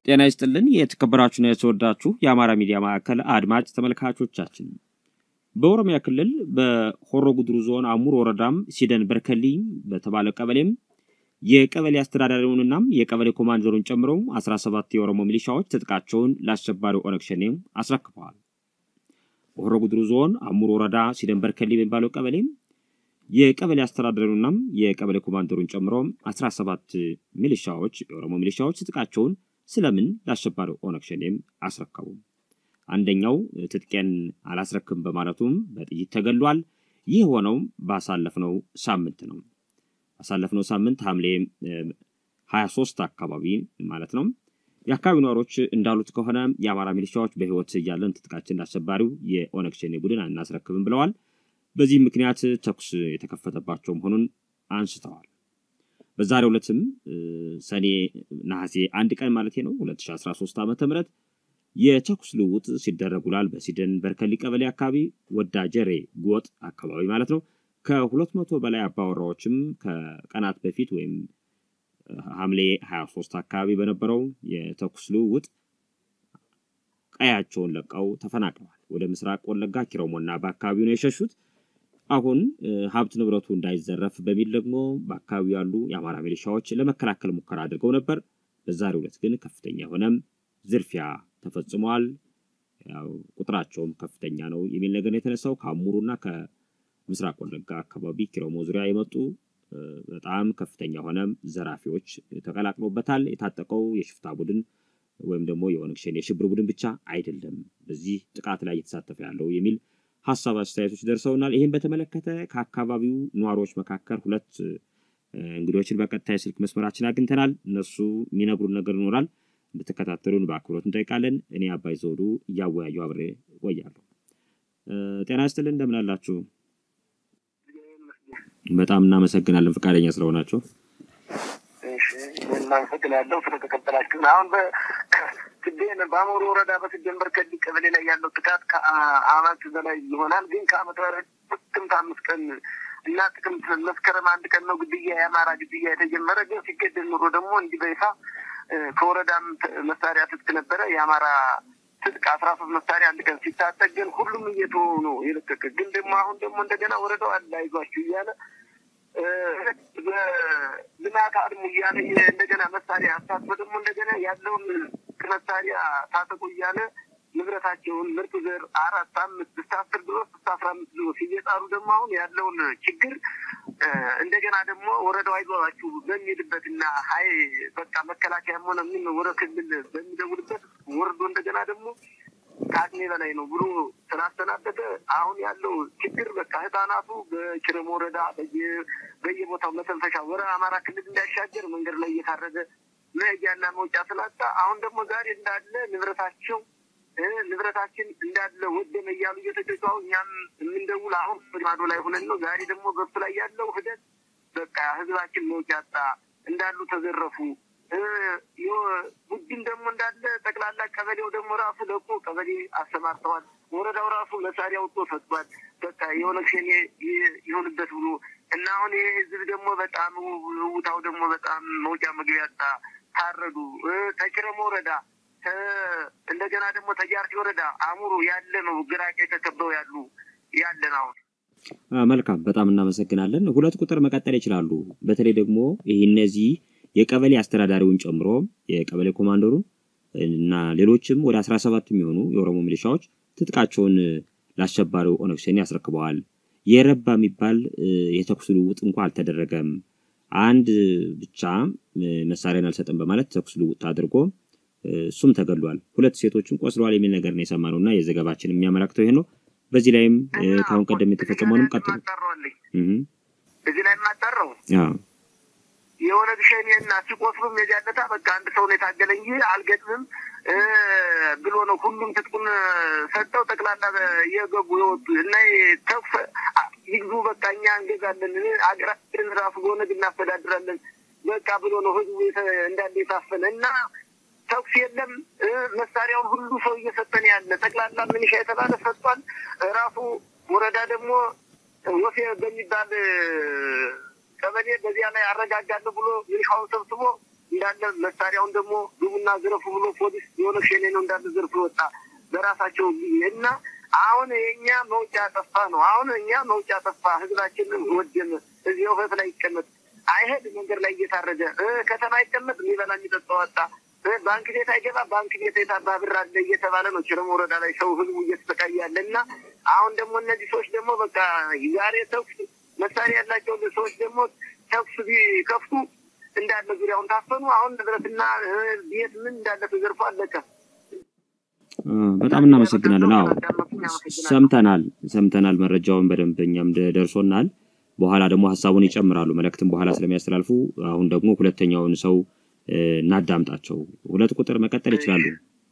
ጤና ይስጥልን የተከበራችሁና የተወዳችሁ የአማራ ሚዲያ ማዕከል አድማጭ ተመልካቾቻችን በኦሮሚያ ክልል በሆሮ ጉድሩ ዞን አሙር ወረዳም ሲደን በርከሊ በተባለ ቀበሌም የቀበሌ አስተዳዳሪውንና የቀበሌ ኮማንደሩን ጨምሮ 17 የኦሮሞ ሚሊሻዎች ትጥቃቸውን ለአሸባሪው ኦነግ ሸኔ አስረክበዋል። በሆሮ ጉድሩ ዞን አሙር ወረዳ ሲደን በርከሊ በሚባለው ቀበሌም የቀበሌ አስተዳዳሪውና የቀበሌ ኮማንደሩን ጨምሮ 17 ሚሊሻዎች የኦሮሞ ሚሊሻዎች ትጥቃቸውን ስለምን ለአሸባሪው ኦነግ ሸኔም አስረከቡ? አንደኛው ትጥቄን አላስረክም በማለቱም በጥይት ተገሏል። ይህ የሆነው ባሳለፍነው ሳምንት ነው። ባሳለፍነው ሳምንት ሐምሌ 23 አካባቢ ማለት ነው። የአካባቢው ነዋሪዎች እንዳሉት ከሆነ የአማራ ሚሊሻዎች በሕይወት እያለን ትጥቃችን ለአሸባሪው የኦነግ ሸኔ ቡድን አናስረክብም ብለዋል። በዚህ ምክንያት ተኩስ የተከፈተባቸው መሆኑን አንስተዋል። በዛሬው ዕለትም ሰኔ ነሐሴ አንድ ቀን ማለት ነው 2013 ዓ ም የተኩስ ልውውጥ ሲደረግ ውሏል። በሲደን በርከሊ ቀበሌ አካባቢ ወዳጀሬ ጎጥ አካባቢ ማለት ነው። ከሁለት መቶ በላይ አባወራዎችም ከቀናት በፊት ወይም ሐምሌ 23 አካባቢ በነበረው የተኩስ ልውውጥ ቀያቸውን ለቀው ተፈናቅለዋል። ወደ ምስራቅ ወለጋ ኪሮሞና በአካባቢው ነው የሸሹት። አሁን ሀብት ንብረቱ እንዳይዘረፍ በሚል ደግሞ በአካባቢው ያሉ የአማራ ሚሊሻዎች ለመከላከል ሙከራ አድርገው ነበር። በዛሬው ዕለት ግን ከፍተኛ የሆነ ዝርፊያ ተፈጽሟል። ያው ቁጥራቸውም ከፍተኛ ነው የሚል ነገር ነው የተነሳው። ከአሙሩና ከምስራቅ ወለጋ አካባቢ ኪሮሞ ዙሪያ የመጡ በጣም ከፍተኛ የሆነ ዘራፊዎች ተቀላቅሎበታል። የታጠቀው የሽፍታ ቡድን ወይም ደግሞ የኦነግ ሸኔ የሽብር ቡድን ብቻ አይደለም በዚህ ጥቃት ላይ እየተሳተፈ ያለው የሚል ሀሳብ አስተያየቶች ደርሰውናል። ይህም በተመለከተ ከአካባቢው ነዋሪዎች መካከል ሁለት እንግዶችን በቀጥታ የስልክ መስመራችን አግኝተናል። እነሱ የሚነግሩን ነገር ይኖራል። እንድትከታተሉን በአክብሮት እንጠይቃለን። እኔ አባይ ዘውዱ እያወያዩ አብሬ እቆያለሁ። ጤና ይስጥልን፣ እንደምን አላችሁ? በጣም እናመሰግናለን ፈቃደኛ ስለሆናችሁ። እናመሰግናለሁ ስለተቀበላችሁን። አሁን በስዴን በአሞሮ ወረዳ በስዴን በርከሊ ቀበሌ ላይ ያለው ጥቃት ከአመት በላይ ይሆናል። ግን ከአመት በላይ ጥቅምት አምስት ቀን እና ጥቅምት መስከረም አንድ ቀን ነው ግድያ የአማራ ግድያ የተጀመረ። ግን ሲገደል ኑሮ ደግሞ እንዲህ በይፋ ከወረዳም መሳሪያ ትጥቅ ነበረ የአማራ ትጥቅ አስራ ሶስት መሳሪያ አንድ ቀን ሲታጠቅ ግን ሁሉም እየተወ ነው የለቀቀ። ግን ደግሞ አሁን ደግሞ እንደገና ወረዳው አለ አይዟችሁ እያለ በልማት አድሙ እያለ እንደገና መሳሪያ አስታጥቆ ደግሞ እንደገና ያለውን መሳሪያ ታጠቁ እያለ ንብረታቸውን ምርጥ ዘር አራት አምስት እስከ አስር ድረስ እስከ አስራ አምስት ድረስ እየጣሩ ደግሞ አሁን ያለውን ችግር እንደገና ደግሞ ወረዳው አይዟችሁ በሚልበት እና ሀይ በቃ መከላከያም ሆነ ምን ወረ ክልል በሚደውልበት ወርዶ እንደገና ደግሞ ከአቅሜ በላይ ነው ብሎ ስላስተናበተ አሁን ያለው ችግር በቃ ህፃናቱ በኪረም ወረዳ በየቦታው መተንፈሻ ወረ አማራ ክልል እንዳይሻገር መንገድ ላይ እየታረደ መሄጃና መውጫ ስላጣ አሁን ደግሞ ዛሬ እንዳለ ንብረታቸው ንብረታችን እንዳለ ወደመ እያሉ እየተጨጫው እኛም የምንደውል አሁን ማዶ ላይ ሆነን ነው። ዛሬ ደግሞ በሱ ላይ ያለው ሂደት በቃ ህዝባችን መውጫ አጣ፣ እንዳሉ ተዘረፉ። ቡድን ደግሞ እንዳለ ጠቅላላ ቀበሌው ደግሞ ራሱ ለቆ ቀበሌ አሰማርተዋል። ወረዳው ራሱ መሳሪያ ወጥቶ ሰጥቷል። በቃ የኦነግ ሸኔ ይሆንበት ብሎ እና አሁን ይህ ህዝብ ደግሞ በጣም ውታው ደግሞ በጣም መውጫ መግቢያ አጣ። ታረዱ። ተኪረም ወረዳ እንደገና ደግሞ ተጃርቲ ወረዳ አሙሩ ያለ ነው ግራቄ ተከበው ያሉ ያለን አሁን መልካም በጣም እናመሰግናለን። ሁለት ቁጥር መቀጠል ይችላሉ። በተለይ ደግሞ ይህ እነዚህ የቀበሌ አስተዳዳሪውን ጨምሮ የቀበሌ ኮማንደሩ እና ሌሎችም ወደ አስራ ሰባት የሚሆኑ የኦሮሞ ሚሊሻዎች ትጥቃቸውን ለአሸባሪው ኦነግ ሸኔ ያስረክበዋል። የረባ የሚባል የተኩስ ልውውጥ እንኳ አልተደረገም። አንድ ብቻ መሳሪያን አልሰጥም በማለት ተኩስ ልውውጥ አድርጎ እሱም ተገሏል። ሁለት ሴቶችም ቆስለዋል የሚል ነገር ነው የሰማነው እና የዘገባችን የሚያመላክተው ይሄ ነው። በዚህ ላይም ከአሁን ቀደም የተፈጸመውንም ቀጥሉ። እዚህ ላይ የማጠረው የኦነግ ሸኔ እና ሲቆስሉም የዚያለታ በቃ አንድ ሰው ነው የታገለ እንጂ አልገጥምም ብሎ ነው ሁሉም ትጥቁን ሰጠው። ጠቅላላ የገቡ የወጡ እና ተኩስ ይግዙ በቃ እኛ እንገዛለን አገራችንን ራሱ በኦነግ እናስተዳድራለን በቃ ብሎ ነው ህዝቡ እንዳለ የታፈነ እና ተኩስ የለም። መሳሪያውን ሁሉ ሰው እየሰጠን ያለ ጠቅላላ ምንሻ የተባለ ሰጥቷል። ራሱ ወረዳ ደግሞ ወፌ በሚባል ቀበሌ በዚያ ላይ አረጋጋለሁ ብሎ ሚሊሻውን ሰብስቦ እንዳለ መሳሪያውን ደግሞ ግቡና ዝረፉ ብሎ ፖሊስ የሆነ ሸኔ ነው እንዳለ ዘርፎ ወጣ በራሳቸው ጊዜ እና አሁን የእኛ መውጫ ጠፋ ነው። አሁን እኛ መውጫ ጠፋ፣ ህዝባችንን ወደመ። እዚህ ውፈት ላይ ይቀመጥ አይሄድ መንገድ ላይ እየታረደ ከተማ ይቀመጥ የሚበላ የሚጠጣው ወጣ። ባንክ ቤት አይገባ ባንክ ቤት የታባ ብር አለ እየተባለ ነው። ችረም ወረዳ ላይ ሰው ህዝቡ እየተሰቃየ ያለ እና አሁን ደግሞ እነዚህ ሰዎች ደግሞ በቃ ዛሬ ተኩስ መሳሪያ ያላቸው ሰዎች ደግሞ ተኩስ ቢከፍቱ እንዳለ ዙሪያውን ታፈኑ። አሁን ንብረትና ቤት ምን እንዳለ ተዘርፎ አለቀ። በጣም እናመሰግናለን። አዎ ሰምተናል ሰምተናል። መረጃውን በደንብ እኛም ደርሶናል። በኋላ ደግሞ ሀሳቡን ይጨምራሉ። መልእክትም በኋላ ስለሚያስተላልፉ አሁን ደግሞ ሁለተኛውን ሰው እናዳምጣቸው። ሁለት ቁጥር መቀጠል ይችላሉ።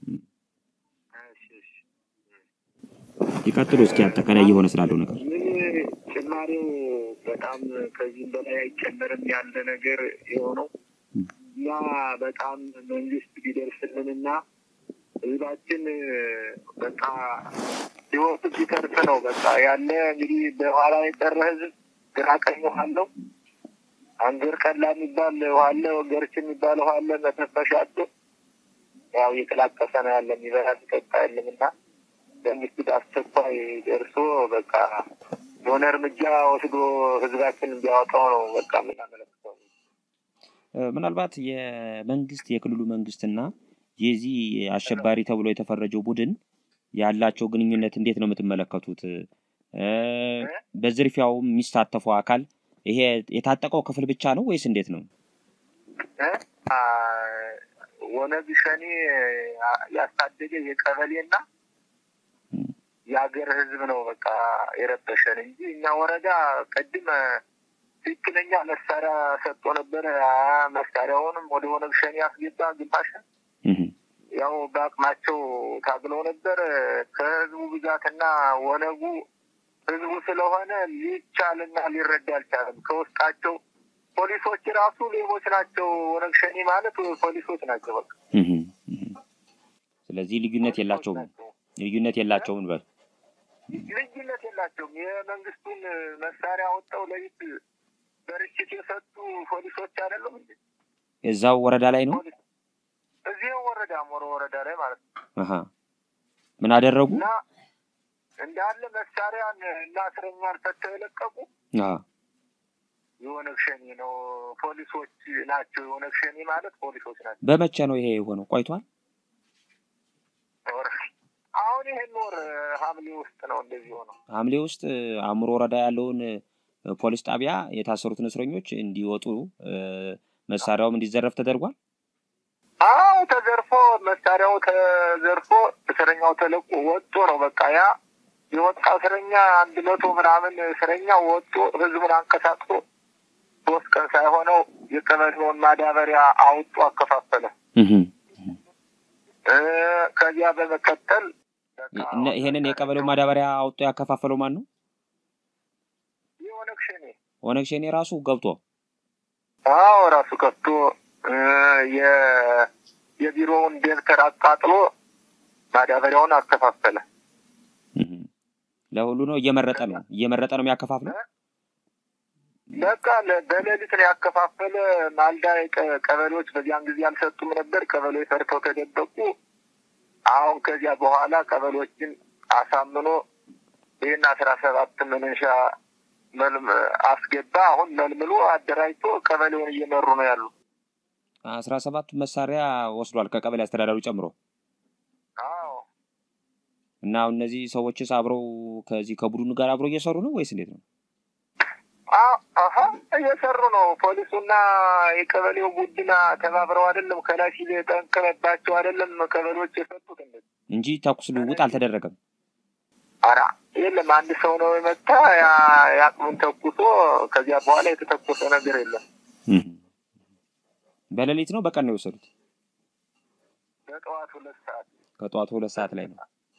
ይቀጥሉ እስኪ አጠቃላይ እየሆነ ስላለው ነገር ጭማሪው በጣም ከዚህም በላይ አይጨመርም ያለ ነገር የሆነው እኛ በጣም መንግስት ቢደርስልንና ህዝባችን በቃ ህይወቱ ቢተርፍ ነው በቃ ያለ እንግዲህ በኋላ የቀረ ህዝብ ግራ ቀኝ ውሃ አለው። አንገር ቀላ የሚባል ውሃ አለ፣ ወገርች የሚባል ውሃ አለ። መተንፈሻ አለ። ያው እየተላቀሰ ነው ያለ የሚበላ የሚጠጣ የለም እና መንግስት አስቸኳይ ደርሶ በቃ የሆነ እርምጃ ወስዶ ህዝባችን እንዲያወጣው ነው በቃ የምናመለክተው። ምናልባት የመንግስት የክልሉ መንግስትና የዚህ አሸባሪ ተብሎ የተፈረጀው ቡድን ያላቸው ግንኙነት እንዴት ነው የምትመለከቱት? በዝርፊያው የሚሳተፈው አካል ይሄ የታጠቀው ክፍል ብቻ ነው ወይስ እንዴት ነው? ወነግ ሸኔ ያሳደገ የቀበሌና የሀገር ህዝብ ነው በቃ የረበሸን እንጂ እኛ ወረዳ ቅድም ትክክለኛ መሳሪያ ሰጥቶ ነበረ። መሳሪያውንም ወደ ወነግ ሸኔ ያስገባ ግማሽን ያው በአቅማቸው ታግለው ነበር። ከህዝቡ ብዛትና ወነጉ ህዝቡ ስለሆነ ሊቻልና ሊረዳ አልቻለም። ከውስጣቸው ፖሊሶች ራሱ ሌቦች ናቸው። ወነግ ሸኔ ማለት ፖሊሶች ናቸው። በቃ ስለዚህ ልዩነት የላቸውም። ልዩነት የላቸውም በል ልዩነት የላቸውም። የመንግስቱን መሳሪያ ወጣው ለይት በርችት የሰጡ ፖሊሶች አይደሉም እንዴ? እዛው ወረዳ ላይ ነው። እዚህ ወረዳ ሞሮ ወረዳ ላይ ማለት ነው። ምን አደረጉ? እና እንዳለ መሳሪያን እና እስረኛን ፈተው የለቀቁ የኦነግ ሸኔ ነው ፖሊሶች ናቸው። የኦነግ ሸኔ ማለት ፖሊሶች ናቸው። በመቼ ነው ይሄ የሆነው? ቆይቷል። አሁን ይሄን ወር ሐምሌ ውስጥ ነው እንደዚህ ሆነው። ሐምሌ ውስጥ አእምሮ ወረዳ ያለውን ፖሊስ ጣቢያ የታሰሩትን እስረኞች እንዲወጡ መሳሪያውም እንዲዘረፍ ተደርጓል። አዎ ተዘርፎ መሳሪያው ተዘርፎ እስረኛው ተለቆ ወጦ ነው በቃ ያ የወጣ እስረኛ አንድ መቶ ምናምን እስረኛ ወጦ ህዝቡን አንቀሳቅሶ ሶስት ቀን ሳይሆነው የቀበሌውን ማዳበሪያ አውጡ አከፋፈለ። ከዚያ በመቀጠል ይሄንን የቀበሌው ማዳበሪያ አውጥቶ ያከፋፈለው ማን ነው? የኦነግ ሸኔ ኦነግ ሸኔ ራሱ ገብቶ አዎ ራሱ ከፍቶ የቢሮውን ደብተር አቃጥሎ ማዳበሪያውን አከፋፈለ። ለሁሉ ነው እየመረጠ ነው እየመረጠ ነው የሚያከፋፍለው። በቃ በሌሊት ነው ያከፋፈለ። ማልዳ ቀበሌዎች በዚያን ጊዜ አልሰጡም ነበር። ቀበሌዎች ፈርተው ተደበቁ። አሁን ከዚያ በኋላ ቀበሌዎችን አሳምኖ ይህን አስራ ሰባት መነሻ አስገባ። አሁን መልምሎ አደራጅቶ ቀበሌውን እየመሩ ነው ያሉ። አስራ ሰባቱ መሳሪያ ወስዷል ከቀበሌ አስተዳዳሪ ጨምሮ። አዎ እና እነዚህ ሰዎችስ አብረው ከዚህ ከቡድኑ ጋር አብረው እየሰሩ ነው ወይስ እንዴት ነው? አሀ እየሰሩ ነው። ፖሊሱና የቀበሌው ቡድን ተባብረው አይደለም ከላይ ሲል ጠንቅመባቸው አይደለም ቀበሌዎች የሰጡት እንጂ ተኩስ ልውውጥ አልተደረገም። አራ የለም አንድ ሰው ነው የመታ የአቅሙን ተኩሶ ከዚያ በኋላ የተተኮሰ ነገር የለም። በሌሊት ነው በቀን ነው የወሰዱት? በጠዋት ሁለት ሰዓት ከጠዋቱ ሁለት ሰዓት ላይ ነው።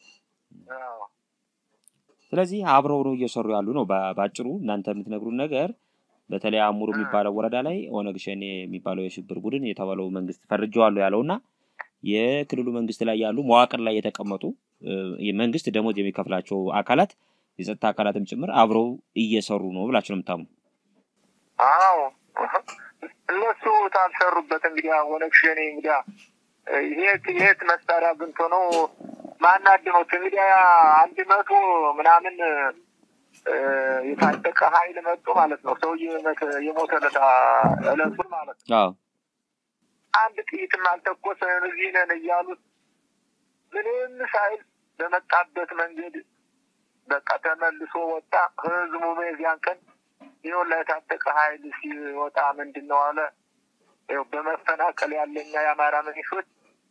ስለዚህ አብረው ነው እየሰሩ ያሉ ነው። በአጭሩ እናንተ የምትነግሩን ነገር በተለይ አሙሩ የሚባለው ወረዳ ላይ ኦነግ ሸኔ የሚባለው የሽብር ቡድን የተባለው መንግስት ፈርጀዋለሁ ያለው እና የክልሉ መንግስት ላይ ያሉ መዋቅር ላይ የተቀመጡ መንግስት ደሞዝ የሚከፍላቸው አካላት የጸጥታ አካላትም ጭምር አብረው እየሰሩ ነው ብላችሁ ነው የምታምኑ? አዎ እነሱ ታልሰሩበት እንግዲህ ኦነግ ሸኔ እንግዲህ ይሄት ይሄት መሳሪያ አግኝቶ ነው ማናድመው እንግዲህ አንድ መቶ ምናምን የታጠቀ ኃይል መጡ ማለት ነው። ሰውዬ የሞተለት እለቱን ማለት ነው። አንድ ጥይትም አልተኮሰን እዚህ ነን እያሉት ምንም ሳይል በመጣበት መንገድ በቃ ተመልሶ ወጣ። ህዝቡ በዚያን ቀን ይኸውላ የታጠቀ ኃይል ሲወጣ ምንድን ነው አለ። ይኸው በመፈናቀል ያለኛ የአማራ መኒሾች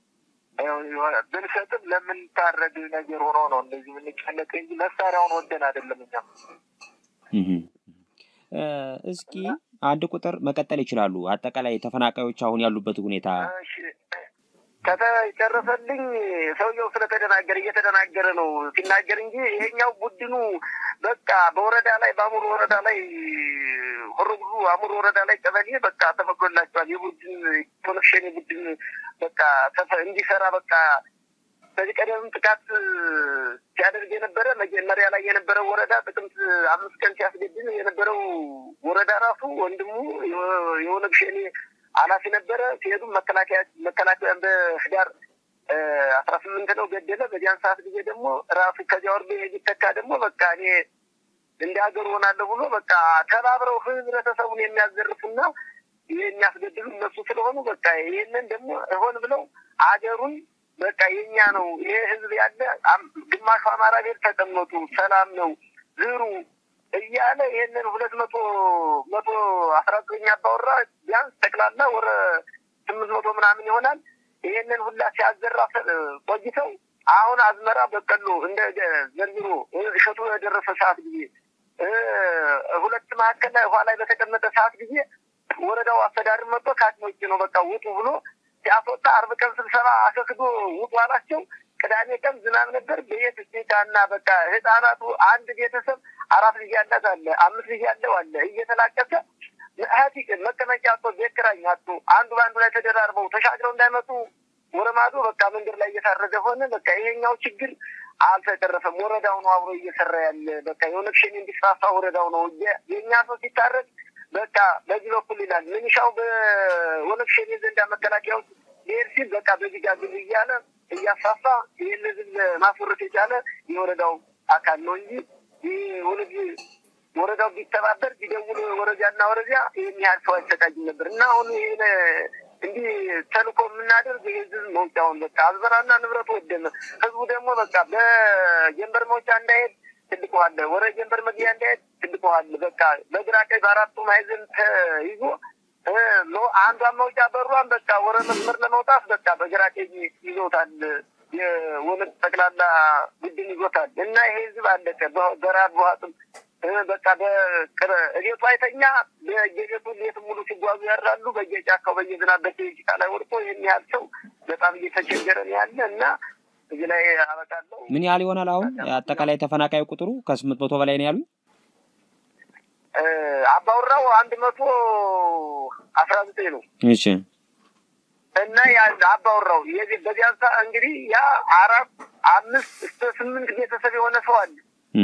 ብንሰጥም ለምንታረድ ነገር ሆኖ ነው እንደዚህ የምንጨነቅ እንጂ መሳሪያውን ወደን አይደለም። እኛም እስኪ አንድ ቁጥር መቀጠል ይችላሉ። አጠቃላይ ተፈናቃዮች አሁን ያሉበት ሁኔታ ከተጨረሰልኝ ሰውየው ስለተደናገረ እየተደናገረ ነው ሲናገር እንጂ ይሄኛው ቡድኑ በቃ በወረዳ ላይ በአሙር ወረዳ ላይ ሆሮ ጉዱ አሙር ወረዳ ላይ ቀበሌ በቃ ተፈቅዶላቸዋል። የቡድን ኮኔክሽን ቡድን በቃ እንዲሰራ በቃ በዚህ ቀደም ጥቃት ሲያደርግ የነበረ መጀመሪያ ላይ የነበረው ወረዳ ጥቅምት አምስት ቀን ሲያስገድን የነበረው ወረዳ ራሱ ወንድሙ የኦነግ ሸኔ ኃላፊ ነበረ። ሲሄዱም መከላከያ መከላከያን በህዳር አስራ ስምንት ነው ገደለ። በዚያን ሰዓት ጊዜ ደግሞ ራሱ ከዚያ ወርዶ የሚተካ ደግሞ በቃ እኔ እንደ ሀገር ሆናለሁ ብሎ በቃ ተባብረው ህብረተሰቡን የሚያዘርፉና የሚያስገድሉ እነሱ ስለሆኑ በቃ ይህንን ደግሞ ሆን ብለው አገሩን በቃ የኛ ነው ይሄ ህዝብ ያለ ግማሹ አማራ ቤት ተቀመጡ፣ ሰላም ነው ዝሩ እያለ ይህንን ሁለት መቶ መቶ አስራ ዘጠኝ አባወራ ቢያንስ ጠቅላላ ወረ ስምንት መቶ ምናምን ይሆናል። ይህንን ሁላ ሲያዘራ ቆይተው አሁን አዝመራ በቀሎ እንደ ዘንድሮ እሸቱ የደረሰ ሰዓት ጊዜ ሁለት መካከል ላይ ውሃ ላይ በተቀመጠ ሰዓት ጊዜ ወረዳው አስተዳደር መጥቶ ከአቅሞች ነው በቃ ውጡ ብሎ ሲያስወጣ አርብ ቀን ስብሰባ አሰክዶ ውጡ አላቸው። ቅዳሜ ቀን ዝናብ ነበር። በየት ስቴታና በቃ ህፃናቱ አንድ ቤተሰብ አራት ልጅ ያላት አለ፣ አምስት ልጅ ያለው አለ እየተላቀሰ ሀቲ መቀመጫ አቶ ቤት ኪራይ አቶ አንዱ በአንዱ ላይ ተደራርበው ተሻግረው እንዳይመጡ ወረማዶ በቃ መንገድ ላይ እየታረደ ሆነ። በቃ ይሄኛው ችግር አልተቀረፈም። ወረዳው ነው አብሮ እየሰራ ያለ በቃ የኦነግ ሸኔ እንዲስፋፋ ወረዳው ነው የእኛ ሰው ሲታረድ በቃ በዚህ በኩል ይላል ምንሻው በኦነግ ሸኔ ዘንዳ መከላከያው ሊሄድ ሲል በቃ በዚህ ጋር ግብ እያለ እያስፋፋ ይህን ህዝብ ማስወረድ የቻለ የወረዳው አካል ነው እንጂ ይህ ኦነግ ወረዳው ቢተባበር ቢደውል ወረዳና ወረዳ ይህን ያህል ሰው አይሰቃይም ነበር እና አሁን ይህን እንዲህ ተልኮ የምናደርግ የህዝብ መውጫውን በቃ አዝመራና ንብረቱ ወደመ። ህዝቡ ደግሞ በቃ በጀንበር መውጫ እንዳይሄድ ትልቅ ውሃ አለ፣ ወደ ጀንበር መግቢያ እንዳይሄድ ትልቅ ውሃ አለ። በቃ በግራ ቀኝ በአራቱ ማዕዘን ተይዞ አንዷን መውጫ በሯን በቃ ወረ መስመር ለመውጣት በቃ በግራ ቀኝ ይዞታል። የወነድ ጠቅላላ ቡድን ይዞታል እና ይሄ ህዝብ አለቀ በራብ በዋጥም በቃ በቤቱ አይተኛ በየቤቱ ሌት ሙሉ ሲጓዙ ያድራሉ። በየጫካው በየዝናብ በየጭቃ ላይ ወድቆ ይህን ያህል ሰው በጣም እየተቸገረ ነው ያለ እና እዚህ ላይ አበቃለሁ። ምን ያህል ይሆናል አሁን አጠቃላይ ተፈናቃዩ ቁጥሩ ከስምንት መቶ በላይ ነው ያሉኝ? አባውራው አንድ መቶ አስራ ዘጠኝ ነው። እሺ እና አባውራው የዚህ በዚያን ሰዓት እንግዲህ ያ አራት አምስት እስከ ስምንት ቤተሰብ የሆነ ሰው አለ።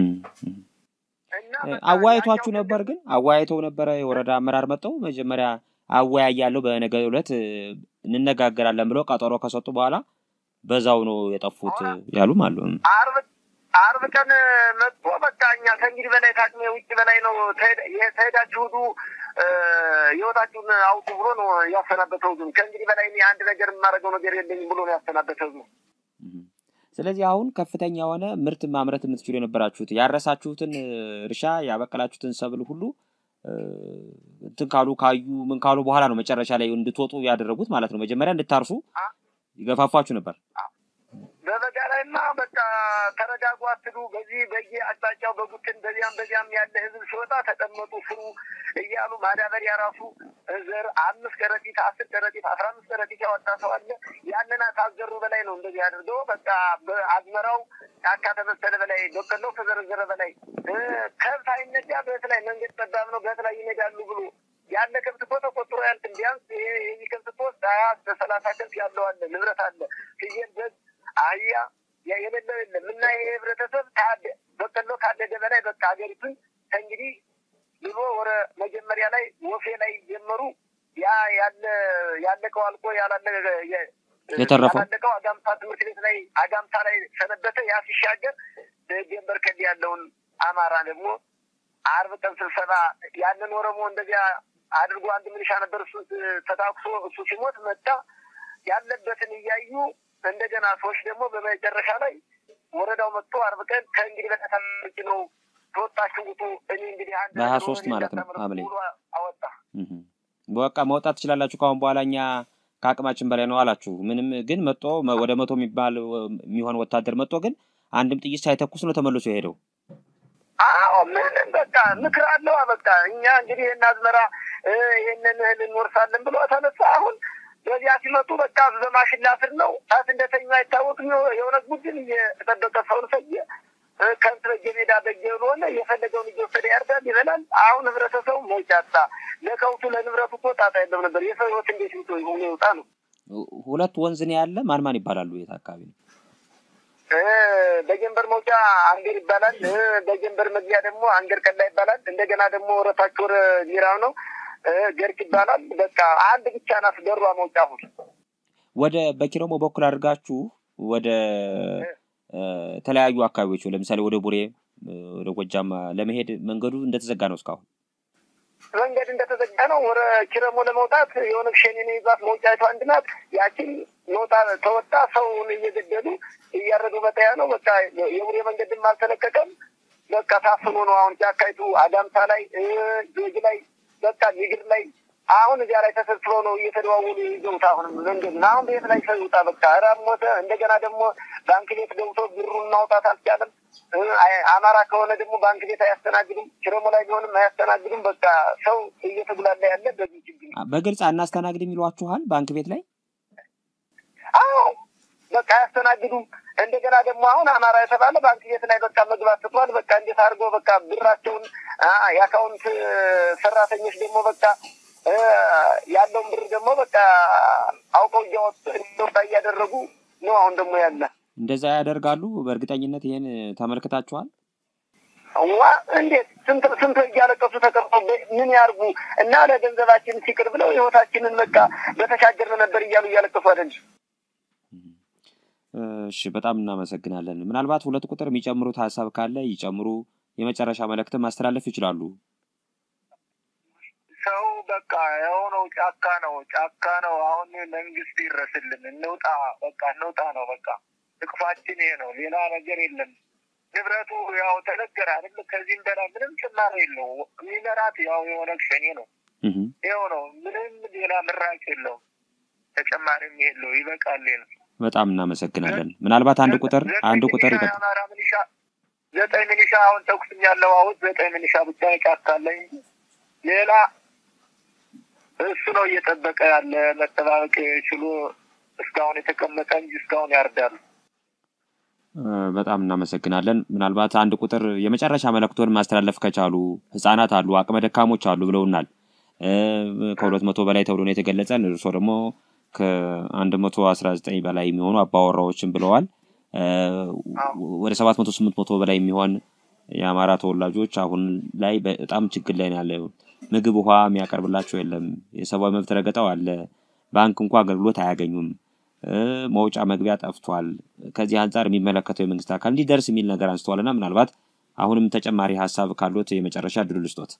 አወያይቷችሁ ነበር ግን አወያይተው ነበረ የወረዳ አመራር መጥተው መጀመሪያ አወያያለሁ በነገ ዕለት እንነጋገራለን ብለው ቀጠሮ ከሰጡ በኋላ በዛው ነው የጠፉት ያሉም አሉ። አርብ አርብ ቀን መጥቶ በቃ እኛ ከእንግዲህ በላይ ታቅሜ ውጭ በላይ ነው ተሄዳችሁ ሂዱ ህይወታችሁን አውጡ ብሎ ነው ያሰናበተው። ዙም ከእንግዲህ በላይ እኔ አንድ ነገር የማደርገው ነገር የለኝም ብሎ ነው ያሰናበተው ዙም። ስለዚህ አሁን ከፍተኛ የሆነ ምርት ማምረት የምትችሉ የነበራችሁት ያረሳችሁትን እርሻ ያበቀላችሁትን ሰብል ሁሉ እንትን ካሉ ካዩ ምን ካሉ በኋላ ነው መጨረሻ ላይ እንድትወጡ ያደረጉት ማለት ነው። መጀመሪያ እንድታርሱ ይገፋፋችሁ ነበር። በበጋ ላይማ በቃ ተረጋጉ፣ አትዱ። በዚህ በየ አቅጣጫው በጉትን በዚያም በዚያም ያለ ህዝብ ሲወጣ ተቀመጡ፣ ስሩ እያሉ ማዳበሪያ ራሱ ዘር አምስት ከረጢት አስር ከረጢት አስራ አምስት ከረጢት ያወጣ ሰው አለ። ያንን ካዘሩ በላይ ነው እንደዚህ አድርገው በቃ በአዝመራው ጫካ ተመሰለ በላይ በቀለው ተዘረዘረ በላይ ከብት አይነዳ በት ላይ መንገድ ጠባብ ነው በት ላይ ይነዳሉ ብሎ ያለ ከብት እኮ ተቆጥሮ ያልትም ቢያንስ ይህ ከብት እኮ ሀያ እስከ ሰላሳ ከብት ያለው አለ ንብረት አለ ፍየል በግ አህያ የሌለው የለም እና ይሄ ህብረተሰብ በቀሎ ካደገ በላይ በቃ ሀገሪቱን ከእንግዲህ ብሎ ወደ መጀመሪያ ላይ ወፌ ላይ ጀመሩ። ያ ያለ ያለቀው አልቆ ያላለ የተረፈው ያላለቀው አጋምታ ትምህርት ቤት ላይ አጋምታ ላይ ሰነበተ። ያ ሲሻገር ደጀን በርከል ያለውን አማራ ደግሞ አርብ ቀን ስብሰባ ያንን ኦሮሞ እንደዚያ አድርጎ አንድ ሚሊሻ ነበር። እሱ ተታኩሶ እሱ ሲሞት መጣ ያለበትን እያዩ እንደገና ሰዎች ደግሞ በመጨረሻ ላይ ወረዳው መጥቶ አርብ ቀን ከእንግዲህ በተሰምጭ ነው ተወጣችሁ ውጡ። እኔ እንግዲህ አንድ በሀያ ሶስት ማለት ነው ሐምሌ አወጣ በቃ መውጣት ትችላላችሁ ከአሁን በኋላ እኛ ከአቅማችን በላይ ነው አላችሁ። ምንም ግን መጦ ወደ መቶ የሚባል የሚሆን ወታደር መጦ ግን አንድም ጥይት ሳይተኩስ ነው ተመልሶ የሄደው። አዎ ምንም በቃ ምክር አለዋ። በቃ እኛ እንግዲህ ይህን አዝመራ ይህንን እህል እንወርሳለን ብሎ ተነሳ። አሁን በዚያ ሲመጡ በቃ በማሽላ ስር ነው ጣት እንደተኙ አይታወቅም። የሆነ ቡድን እየተጠበቀ ሰውን ፈየ ከብት በጀ ሜዳ በጀ ሆነ የፈለገውን እየወሰደ ያርዳል፣ ይበላል። አሁን ህብረተሰቡ መውጫ አጣ። ለከብቱ ለንብረቱ እኮ ጣጣ የለም ነበር። የሰው ህይወት እንዴት ይቶ ሆኖ ይወጣ ነው። ሁለት ወንዝ ነው ያለ። ማን ማን ይባላሉ? የት አካባቢ ነው? በጀንበር መውጫ አንገር ይባላል። በጀንበር መግቢያ ደግሞ አንገር ቀላ ይባላል። እንደገና ደግሞ ወረታች ወረ ሚራው ነው ገርክ ይባላል። በቃ አንድ ብቻ ናት ደሯ መውጫ። አሁን ወደ በኪሮሞ በኩል አድርጋችሁ ወደ ተለያዩ አካባቢዎች ለምሳሌ ወደ ቡሬ፣ ወደ ጎጃም ለመሄድ መንገዱ እንደተዘጋ ነው እስካሁን መንገድ እንደተዘጋ ነው። ወደ ኪረሞ ለመውጣት የሆነ ሸኔን ይዛት መውጫቱ አንድ ናት። ያችን መውጣ ተወጣ ሰውን እየገደሉ እያረዱ በጠያ ነው። በቃ የቡሬ መንገድም አልተለቀቀም። በቃ ታፍኖ ነው አሁን ጫካይቱ አዳምታ ላይ ጆጅ ላይ በቃ ኒግር ላይ አሁን እዚያ ላይ ተሰብስበው ነው እየተደዋወሉ ይዘውት አሁንም መንገድ አሁን ቤት ላይ ሰው ይውጣ በቃ ራብ ሞተ። እንደገና ደግሞ ባንክ ቤት ገብቶ ብሩን ማውጣት አልቻለም። አማራ ከሆነ ደግሞ ባንክ ቤት አያስተናግዱም። ኪረሞ ላይ ቢሆንም አያስተናግዱም። በቃ ሰው እየተጉላላ ያለ በዚህ ችግር በግልጽ አናስተናግድም ይሏችኋል ባንክ ቤት ላይ አዎ በቃ አያስተናግዱም። እንደገና ደግሞ አሁን አማራ የተባለ ባንክ ቤት ላይ በቃ መግባት ትቷል። በቃ እንዴት አድርጎ በቃ ብራቸውን የአካውንት ሰራተኞች ደግሞ በቃ ያለውን ብር ደግሞ በቃ አውቀው እያወጣ እያደረጉ ነው። አሁን ደግሞ ያለ እንደዛ ያደርጋሉ። በእርግጠኝነት ይሄን ተመልክታችኋል። ዋ እንዴት ስንት ስንት እያለቀሱ ተቀርጦ ምን ያርጉ እና ለገንዘባችን ሲቅር ብለው ህይወታችንን በቃ በተሻገርን ነበር እያሉ እያለቀሱ አይደል? እሺ፣ በጣም እናመሰግናለን። ምናልባት ሁለት ቁጥር የሚጨምሩት ሀሳብ ካለ ይጨምሩ። የመጨረሻ መልእክትም ማስተላለፍ ይችላሉ። ሰው በቃ የሆነው ጫካ ነው፣ ጫካ ነው። አሁን መንግስት ይረስልን፣ እንውጣ፣ በቃ እንውጣ ነው። በቃ ጥቅፋችን ይሄ ነው፣ ሌላ ነገር የለም። ንብረቱ ያው ተነገረ አይደል? ከዚህም በላይ ምንም ጭማሪ የለው። የሚመራት ያው የሆነ ሸኔ ነው። ይኸው ነው፣ ምንም ሌላ ምራጭ የለውም። ተጨማሪም የለው። ይበቃል ነው። በጣም እናመሰግናለን። ምናልባት አንድ ቁጥር አንድ ቁጥር ይቀጥል። የአማራ ሚሊሻ ዘጠኝ ሚሊሻ አሁን ተኩስም ያለው አሁን ዘጠኝ ሚሊሻ ብቻ ይጫካለኝ ሌላ እሱ ነው እየጠበቀ ያለ መጠባበቅ ችሎ እስካሁን የተቀመጠ እንጂ እስካሁን ያርዳሉ። በጣም እናመሰግናለን። ምናልባት አንድ ቁጥር የመጨረሻ መልእክቶን ማስተላለፍ ከቻሉ ህጻናት አሉ፣ አቅመ ደካሞች አሉ ብለውናል። ከሁለት መቶ በላይ ተብሎ ነው የተገለጸን። እርሶ ደግሞ ከአንድ መቶ አስራ ዘጠኝ በላይ የሚሆኑ አባወራዎችን ብለዋል። ወደ ሰባት መቶ ስምንት መቶ በላይ የሚሆን የአማራ ተወላጆች አሁን ላይ በጣም ችግር ላይ ያለ ምግብ፣ ውሃ የሚያቀርብላቸው የለም። የሰብአዊ መብት ረገጣው አለ። ባንክ እንኳ አገልግሎት አያገኙም። መውጫ መግቢያ ጠፍቷል። ከዚህ አንጻር የሚመለከተው የመንግስት አካል እንዲደርስ የሚል ነገር አንስተዋል እና ምናልባት አሁንም ተጨማሪ ሀሳብ ካሉት የመጨረሻ ድሉ ልስጦት።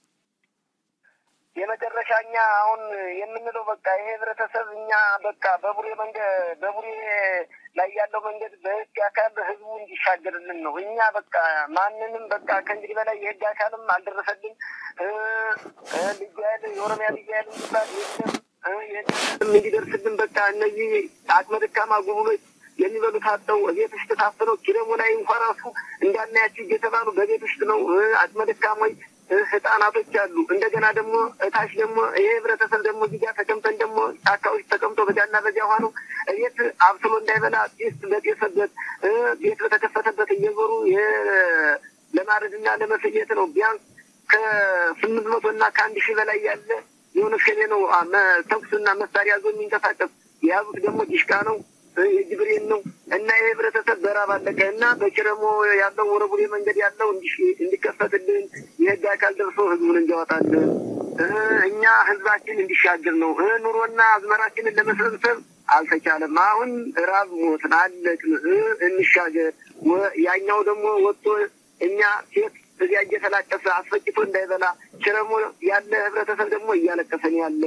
የመጨረሻ እኛ አሁን የምንለው በቃ ይሄ ህብረተሰብ እኛ በቃ በቡሬ መንገድ በቡሬ ላይ ያለው መንገድ በህግ አካል ህዝቡ እንዲሻገርልን ነው። እኛ በቃ ማንንም በቃ ከእንግዲህ በላይ የህግ አካልም አልደረሰልን። ልዩ ኃይል የኦሮሚያ ልዩ ኃይል የሚባል የለም እንዲደርስልን በቃ እነዚህ አቅመ ደካማ ጉብሎች የሚበሉት አጥተው ቤት ውስጥ ታፍነው ኪረሙ ላይ እንኳ ራሱ እንዳናያቸው እየተባሉ በቤት ውስጥ ነው። አቅመ ደካሞች ህጻናቶች አሉ። እንደገና ደግሞ እታች ደግሞ ይሄ ህብረተሰብ ደግሞ እዚህ ጋር ተቀምጠን ደግሞ ጫካ ውስጥ ተቀምጦ በጃና በዚያ ውሃ ነው ቤት አብስሎ እንዳይበላ ጢስ በጤሰበት ቤት በተከፈተበት እየዞሩ ለማረድና ለመፍየት ነው። ቢያንስ ከስምንት መቶ እና ከአንድ ሺህ በላይ ያለ የሆነ ሸኔ ነው ተኩስና መሳሪያ ዞ የሚንቀሳቀስ የያዙት ደግሞ ዲሽቃ ነው የጅብሬን ነው እና ይህ ህብረተሰብ በራብ አለቀ እና በኪረሞ ያለው ወረቡሬ መንገድ ያለው እንዲከፈትልን የህግ አካል ደርሶ ህዝቡን እንዲያወጣልን እኛ ህዝባችን እንዲሻገር ነው። ኑሮና አዝመራችንን ለመሰብሰብ አልተቻለም። አሁን ራብ ሞትን፣ አለቅን፣ እንሻገር። ያኛው ደግሞ ወጥቶ እኛ ሴት እዚያ እየተላቀሰ አስፈጭቶ እንዳይበላ ችረሞ ያለ ህብረተሰብ ደግሞ እያለቀሰን ያለ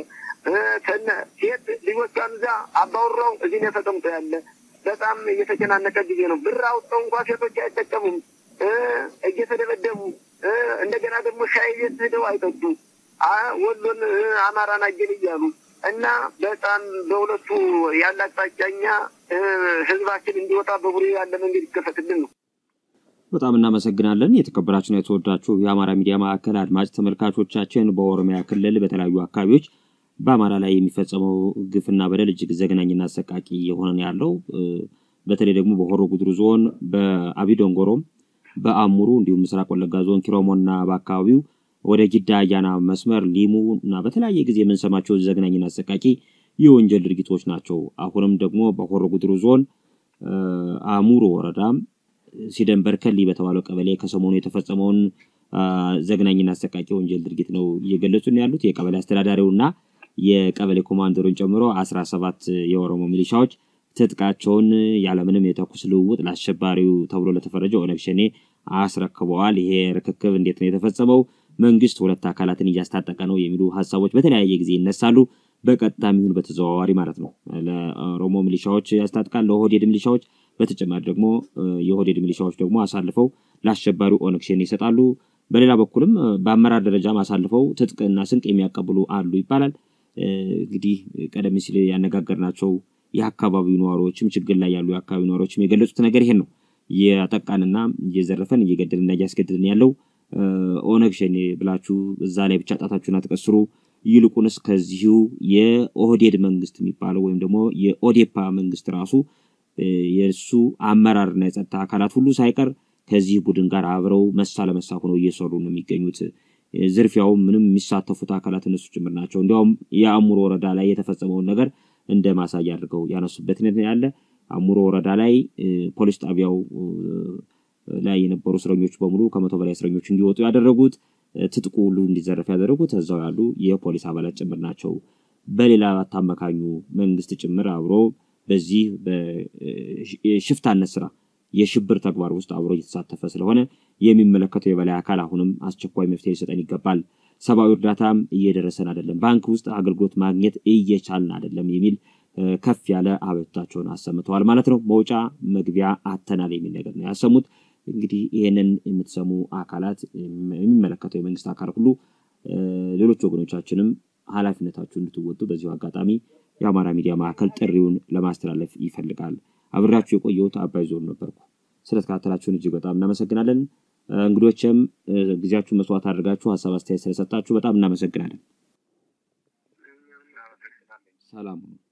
ሴት ልጆቿን እዛ አባወራው እዚህ ነው ተቀምጦ ያለ በጣም እየተጨናነቀ ጊዜ ነው። ብር አውጥተው እንኳ ሴቶች አይጠቀሙም፣ እየተደበደቡ እንደገና ደግሞ ሻይ ቤት ሄደው አይጠጡ ወሎን አማራን አጀል እያሉ እና በጣም በሁለቱ ያለ አቅጣጫኛ ህዝባችን እንዲወጣ በቡሬ ያለ መንገድ ይከፈትልን ነው። በጣም እናመሰግናለን። የተከበራችሁና የተወዳችሁ የአማራ ሚዲያ ማዕከል አድማጭ ተመልካቾቻችን በኦሮሚያ ክልል በተለያዩ አካባቢዎች በአማራ ላይ የሚፈጸመው ግፍና በደል እጅግ ዘግናኝና አሰቃቂ የሆነ ያለው በተለይ ደግሞ በሆሮ ጉድሩ ዞን በአቢዶንጎሮም በአሙሩ እንዲሁም ምስራቅ ወለጋ ዞን ኪሮሞና በአካባቢው ወደ ጊዳ አያና መስመር ሊሙ እና በተለያየ ጊዜ የምንሰማቸው ዘግናኝና አሰቃቂ የወንጀል ድርጊቶች ናቸው። አሁንም ደግሞ በሆሮ ጉድሩ ዞን አሙሩ ወረዳም ሲደን በርከሊ በተባለው ቀበሌ ከሰሞኑ የተፈጸመውን ዘግናኝና አሰቃቂ ወንጀል ድርጊት ነው እየገለጹን ያሉት የቀበሌ አስተዳዳሪውና የቀበሌ ኮማንደሩን ጨምሮ አስራ ሰባት የኦሮሞ ሚሊሻዎች ትጥቃቸውን ያለምንም የተኩስ ልውውጥ ለአሸባሪው ተብሎ ለተፈረጀው ኦነግ ሸኔ አስረክበዋል። ይሄ ርክክብ እንዴት ነው የተፈጸመው? መንግስት ሁለት አካላትን እያስታጠቀ ነው የሚሉ ሀሳቦች በተለያየ ጊዜ ይነሳሉ። በቀጥታም ይሁን በተዘዋዋሪ ማለት ነው። ለኦሮሞ ሚሊሻዎች ያስታጥቃል፣ ለኦህዴድ ሚሊሻዎች በተጨማሪ ደግሞ የኦህዴድ ሚሊሻዎች ደግሞ አሳልፈው ለአሸባሪው ኦነግ ሸኔ ይሰጣሉ። በሌላ በኩልም በአመራር ደረጃም አሳልፈው ትጥቅና ስንቅ የሚያቀብሉ አሉ ይባላል። እንግዲህ ቀደም ሲል ያነጋገርናቸው የአካባቢው ነዋሪዎችም ችግር ላይ ያሉ የአካባቢው ነዋሪዎችም የገለጹት ነገር ይሄን ነው። እያጠቃንና እየዘረፈን እየገደልና እያስገድልን ያለው ኦነግ ሸኔ ብላችሁ እዛ ላይ ብቻ ጣታችሁን አትቀስሩ፣ ይልቁንስ ከዚሁ የኦህዴድ መንግስት የሚባለው ወይም ደግሞ የኦዴፓ መንግስት ራሱ የእሱ አመራርና የጸጥታ አካላት ሁሉ ሳይቀር ከዚህ ቡድን ጋር አብረው መሳ ለመሳ ሆነው እየሰሩ ነው የሚገኙት። ዝርፊያውም ምንም የሚሳተፉት አካላት እነሱ ጭምር ናቸው። እንዲያውም የአሙሮ ወረዳ ላይ የተፈጸመውን ነገር እንደ ማሳያ አድርገው ያነሱበት ያለ አሙሮ ወረዳ ላይ ፖሊስ ጣቢያው ላይ የነበሩ እስረኞች በሙሉ ከመቶ በላይ እስረኞች እንዲወጡ ያደረጉት ትጥቁ ሁሉ እንዲዘረፍ ያደረጉት እዛው ያሉ የፖሊስ አባላት ጭምር ናቸው። በሌላ አታመካኙ መንግስት ጭምር አብሮ በዚህ የሽፍታነት ስራ የሽብር ተግባር ውስጥ አብሮ እየተሳተፈ ስለሆነ የሚመለከተው የበላይ አካል አሁንም አስቸኳይ መፍትሄ ሊሰጠን ይገባል። ሰብአዊ እርዳታም እየደረሰን አይደለም፣ ባንክ ውስጥ አገልግሎት ማግኘት እየቻልን አይደለም የሚል ከፍ ያለ አቤቱታቸውን አሰምተዋል ማለት ነው። መውጫ መግቢያ አተናል የሚል ነገር ነው ያሰሙት። እንግዲህ ይህንን የምትሰሙ አካላት የሚመለከተው የመንግስት አካል ሁሉ ሌሎች ወገኖቻችንም ኃላፊነታችሁ እንድትወጡ በዚሁ አጋጣሚ የአማራ ሚዲያ ማዕከል ጥሪውን ለማስተላለፍ ይፈልጋል። አብሬያችሁ የቆየሁት አባይ ዞን ነበርኩ። ስለተከታተላችሁን እጅግ በጣም እናመሰግናለን። እንግዶችም ጊዜያችሁን መስዋዕት አድርጋችሁ ሀሳብ አስተያየት ስለሰጣችሁ በጣም እናመሰግናለን። ሰላም